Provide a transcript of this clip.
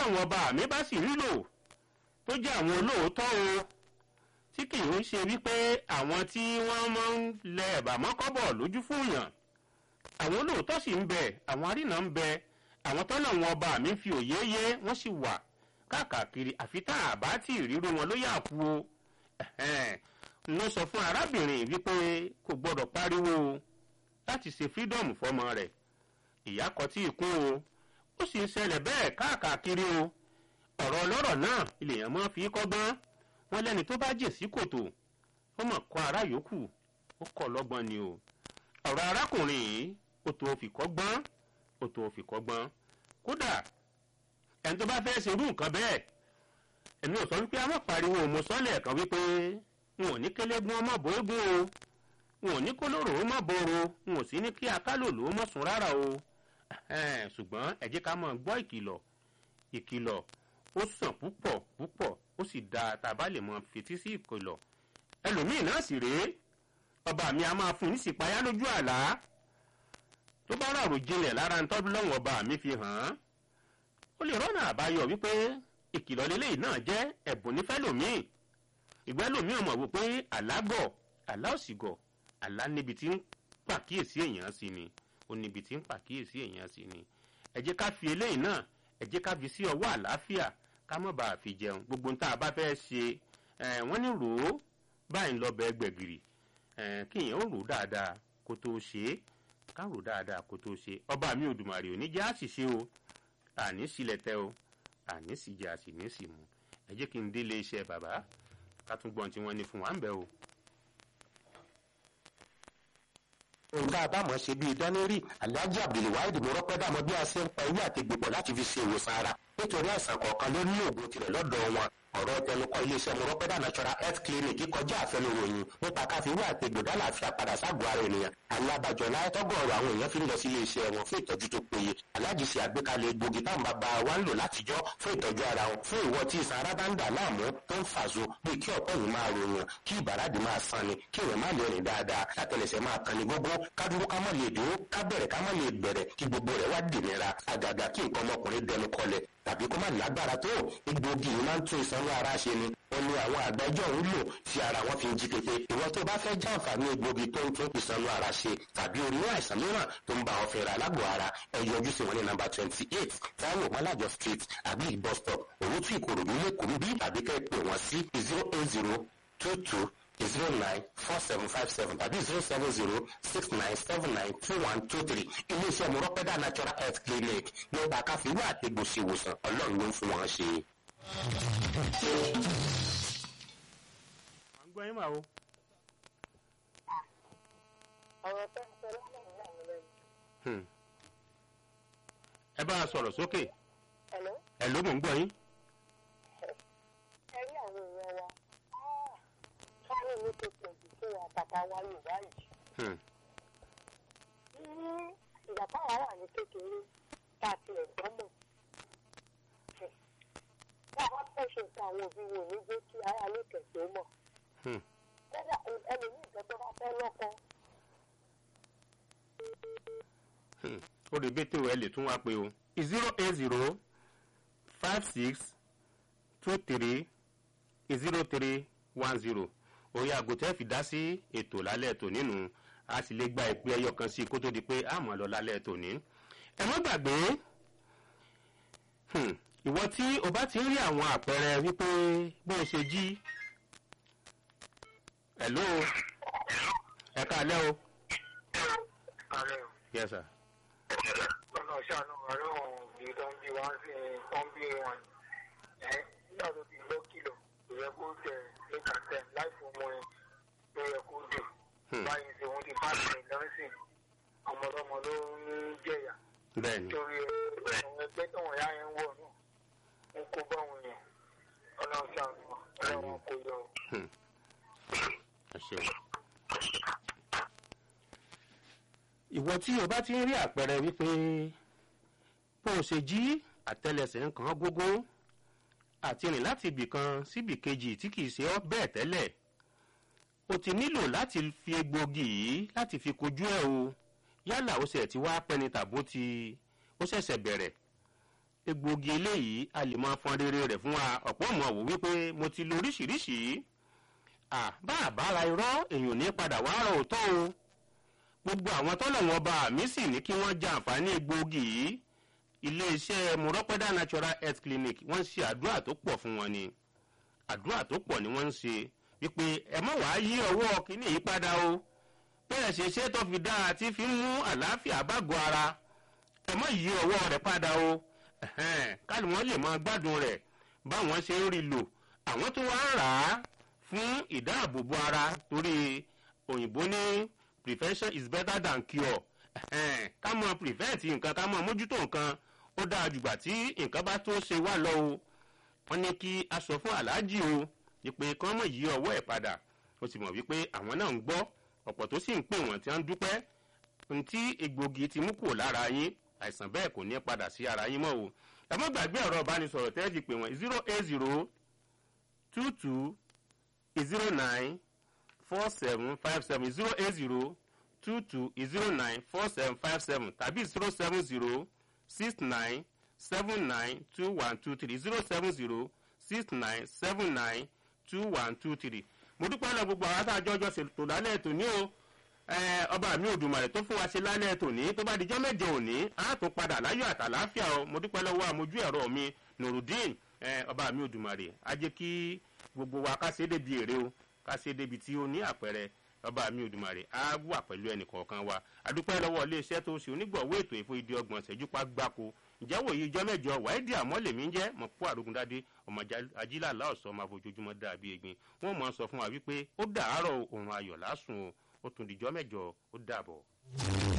tọ́lọ́wọ́n ọba mi bá sì rí lò tó jẹ́ àwọn olóòótọ́ o tí kì í ṣe wípé àwọn tí wọ́n máa ń lẹ ẹ̀bà mọ́kọ́bọ̀ lójú fún yàn àwọn olóòótọ́ sì ń bẹ àwọn arínà ń bẹ àwọn tọ́lọ́wọ́n ọba mi fi òye yé wọ́n sì wà káàkiri àfi tá a bá tí ìrírú wọn ló yà kú o ló sọ fún arábìnrin wípé kò gbọdọ̀ pariwo o láti ṣe freedom fọmọ rẹ̀ ìyá kọ tí ìkún o ó sì ń ṣẹlẹ̀ bẹ́ẹ̀ káàkiri o ọ̀rọ̀ ọlọ́rọ̀ náà ilèèyàn máa fi kọ́gbọ́n wọn lẹ́ni tó bá jè sí kòtò ó mọ̀ kọ́ ara yòókù ó kọ́ lọ́gbọ́n ni o ọ̀rọ̀ arákùnrin yìí ó tó fi kọ́gbọ́n ó tó fi kọ́gbọ́n kódà ẹni tó bá fẹ́ ṣerú nǹkan bẹ́ẹ̀ èmi ò sọ wípé a má pariwo mo sọ lẹ́ẹ̀kan wípé n ò ní kélégún ọmọ bóégún o n ò ní kólóró ó má boro n ò sí ní kí akálòlò ó má sùn rárá o ṣùgbọ́n ẹ jẹ́ ká máa gbọ́ ìkìlọ̀ ìkìlọ̀ ó sàn púpọ̀ púpọ̀ ó sì dáa tá a bá lè mọ fetí sí ìkìlọ̀ ẹlòmíì náà sì rèé ọba mi a máa fún ní sípayá lójú àlá tó bá rọrùn jinlẹ̀ lára ń tọ́jú lọ́wọ́ ọba mi fi hàn án ó lè rọ́nà àbáyọ wípé ìkìlọ̀ lélẹ́yìí náà jẹ́ ẹ̀bùn nífẹ̀ẹ́ lòmíì ìgbẹ́ lòmíì ọmọ wò pé àlágọ̀ àlá òsìgọ̀ àlá níbi tí ń pàkíyèsí èèyàn sí ni ó níbi tí ń pàkíyèsí èèyàn sí ni ẹ jẹ́ ká fi eléyìí náà ẹ jẹ́ ká fi sí ọwọ́ àlàáfíà ká má bàa fi jẹun gbogbo tá a bá fẹ́ ṣe wọ́n ní rò ó báyìí ń lọ bẹ gbẹ̀gìrì kí èèyàn ó rò ó dáadáa kó tó ṣe é ká rò ó dáadáa kó tó ṣe é ọba mi Òdùmarè ò ní jẹ́ àṣìṣe o àní sílẹ̀ tẹ́ o àní sì jẹ́ àṣìní sì mú ẹ jẹ́ kí n délé iṣẹ́ bàbá ká tún gbọ́n tí wọ́n ní fún wa ń bẹ̀ o. nǹkan àbámọ̀ ṣe bíi dánírì alhaji abdulwahid mọ́rọ́pẹ́ dàmọ́ bí a ṣe ń pa ewé àtẹ̀gbẹ̀pọ̀ láti fi ṣe ìwòsàn ara nítorí àìsàn kọ̀ọ̀kan ló ní oògùn tirẹ̀ lọ́dọ̀ wọn ọ̀rọ̀ tẹnukọ iléeṣẹ́ mọ́rọ́pẹ́dà natural health clinic kọjá àfẹnuròyìn nípa káfíwé àtẹ̀gbẹ̀dá láàfin àpàdà ságọ́ ara ènìyàn alábàjọ láyé tọ́gọ̀ọ̀rọ̀ àwọn èèyàn fi ń lọ sí iléeṣẹ́ wọn fún ìtọ́jú tó péye aláàjì ṣe àgbékalẹ̀ egbògi táwọn bàbá wa ń lò látijọ́ fún ìtọ́jú ara wọn fún ìwọ tí ìsan ara bá ń dà láàmú tó ń fàṣọ bí kí ọ̀pọ̀ yìí máa ròyìn kí ìbàràdì máa san ni kí èèyàn má lè rìn dáadáa látẹlẹsẹ̀ máa kan ní gbogbo kádúró ká má lè dúró ká bẹ̀rẹ̀ ká má lè bẹ̀rẹ̀ kí gbogbo rẹ̀ wá dìnira àgàgà kí nǹkan ọmọkùnrin dẹnu kọlẹ̀ tàbí kó má lágbára tó egbògi yìí máa ń tún ìsanwó ara ṣe ni wọn ní àwọn àgbájọ ń lò tí ara wọn fi ń jí pépé ìwọ tó bá fẹ́ jàǹfààní egbògi tó ń tún ìsanwó ara ṣe tàbí orí àìsàn mìíràn tó ń bá ọ fẹ́ra lágbo ara ẹ yọjú sí wọn ní nàmbà twenty eight táwọn mọ́lájọ street àbí bus stop òwútú ìkòròdú lẹ́kọ̀ọ́ bí tàbí kẹ́ pè wọ́n sí zero eight zero two two zero nine four seven five seven tàbí zero seven zero six nine seven nine two one two three iléeṣẹ́ mọ̀rọ́pẹ́dà natural health clinic nípa káfíwá àtẹ̀gbòsí ìwòsàn ọlọ́run ló ń fún wọn ṣe. à ń gbọ́ yín mà o. ọ̀rọ̀ tó ń sọ lọ́nà ìyá mi lẹ́nu. Hmm. ẹ bá a sọ̀rọ̀ sókè Hello? ẹ ló mò ń gbọ́ yín. ẹ rí àwọn èèyàn wa sáré ní tó pọ̀ jù fún wa bàbá wa yorùbá yìí. Hmm. ní ìgbà táwa wà ní kékeré tá a ti ẹ̀gbọ́n mọ̀. bí a bá fẹ́ ṣe nǹkan àwọn òbí wo ní jẹ́ kí ara lè tẹ̀sí ó mọ̀. Hmm. kódà ẹlòmíì ìjọ tó bá fẹ́ lọ́kọ Hmm. ó lè bẹ́tẹ̀ ẹ lè tún wá pé o. zero eight zero five six two three zero three one zero orí aago tẹ́ fi dá sí ètò lálẹ́ ètò nínú a sì lè gba ìpè ẹyọ kan sí i kó tó di pé a mọ̀ lọ lálẹ́ ètò ní. ẹ má gbàgbé hmm, ìwọ tí o bá ti ń rí àwọn àpẹẹrẹ wípé bó o ṣe jí hello ẹ káalẹ́ o ààrẹ o yes sir lọ́nà ṣàánú ọ̀rẹ́ òun òbí tó ń bí wá sí tó ń bí wọn ẹ nígbà tó ti gbọ́ kìlọ̀ kò yẹ kó tẹ̀ lẹ́ka tẹ̀ láì fún ọmọ yẹn ló yẹ kó dè Hmm. báyìí ṣe òun ti bá tẹ̀ lọ́sìn ọmọdọ́mọ ló ń jẹ̀yà bẹ́ẹ̀ ni torí àwọn ẹgbẹ́ tó wọ̀n yá yẹn ń wọ̀ náà ń kó bá wọn yẹn ọ̀nà ṣàánú ọlọ́run kò yọ o. Hmm. ẹ ṣeun. ìwọ tí o bá ti ń rí àpẹẹrẹ wípé bó o ṣe jí àtẹlẹsẹ̀ nǹkan gógó àti rìn láti ibì kan síbì kejì tí kìí ṣe ọ́ bẹ́ẹ̀ tẹ́lẹ̀ o ti nílò láti fi egbògi yìí láti fi kojú ẹ̀ o yálà ó ṣe ti wá pẹ́ni tàbó ti ó ṣẹ̀ṣẹ̀ bẹ̀rẹ̀ egbòogi eléyìí a lè máa fọn rere rẹ̀ fún wa ọ̀pọ̀ mọ̀ wò wípé mo ti lo oríṣiríṣi à bá a bá ra irọ́ èèyàn ní padà wá rọ òótọ́ o gbogbo àwọn tọ́lọ̀ wọn bá mi sì ní kí wọ́n jẹ àǹfààní egbòogi yìí iléeṣẹ́ mọ̀rọ́pẹ́dà natural health clinic wọ́n ń ṣe àdúrà tó pọ̀ fún wọn ni àdúrà tó pọ̀ ni wọ́n ń ṣe wípé ẹ mọ̀ wá yí ọwọ́ kínní yìí padà o bẹ́ẹ̀ ṣe ṣe tó fi dáa tí fi ń mú àlàáfíà bágọ̀ ara ẹ mọ̀ yí ọwọ́ rẹ̀ padà o káàlù wọn lè máa gbádùn rẹ̀ báwọn ṣe ń rí lò àwọn tó wá ń rà á fún ìdáàbòbò ara torí òyìnbó ní prevention is better than cure ká mọ prevent nǹkan ká mọ mójútó nǹkan ó dáa jùgbà tí nǹkan bá tó ṣe wá lọ o wọ́n ní kí a sọ fún aláàjì o ìpè kan mọ̀ yí ọwọ́ ẹ̀ padà ó sì mọ̀ wípé àwọn náà ń gbọ́ ọ̀pọ̀ tó sì ń pè wọ́n tí wọ́n ń dúpẹ́ ohun tí egbògi ti mú kúrò lára yín àìsàn bẹ́ẹ̀ kò ní padà sí ara yín mọ́ o ẹ mọ́ gbàgbé ọ̀rọ̀ ìbánisọ̀rọ̀ tẹ́ fi pè wọ́n zero eight zero two two zero nine four seven five seven zero eight zero two two zero nine four seven five seven tàbí zero seven zero six nine seven nine two one two three zero seven zero six nine seven nine two one two three mo dúpẹ́ lọ gbogbo àwọn àtàjọ́jọ́ ṣètò lálẹ́ tòní o ọba mi òdùmarè tó fún wa ṣe lálẹ́ tòní tó bá dijọ́ mẹ́jọ òní á tún padà láyọ̀ àtàláfíà o mo dúpẹ́ lọ́wọ́ àmojú ẹ̀rọ mi nurudeen ọba mi òdùmarè á jẹ́ kí gbogbo wa ká ṣe é débi èrè o ká ṣe é débi tí ó ní àpẹẹrẹ ọba mi òdùmarè á wà pẹ̀lú ẹnì kọ̀ọ̀kan wa adúpẹ́ lọ́wọ́ iléeṣẹ́ tó ṣe onígbọ̀wọ́ ètò ìfò ìdí ọgbọ̀n ṣẹ́jú pa gbáko ǹjẹ́ wòye ijọ́ mẹ́jọ wáídì àmọ́lẹ̀mí ń jẹ́ mọ̀pó àrògùndádé ọmọ ajílà láòsọ máa fojoojúmọ́ dàbí egbin wọ́n mọ̀ ọ́ sọ fún wa wípé ó dàárọ̀ òun ayọ̀ lásùn o ó tún dìjọ́ mẹ́jọ ó dàbọ̀.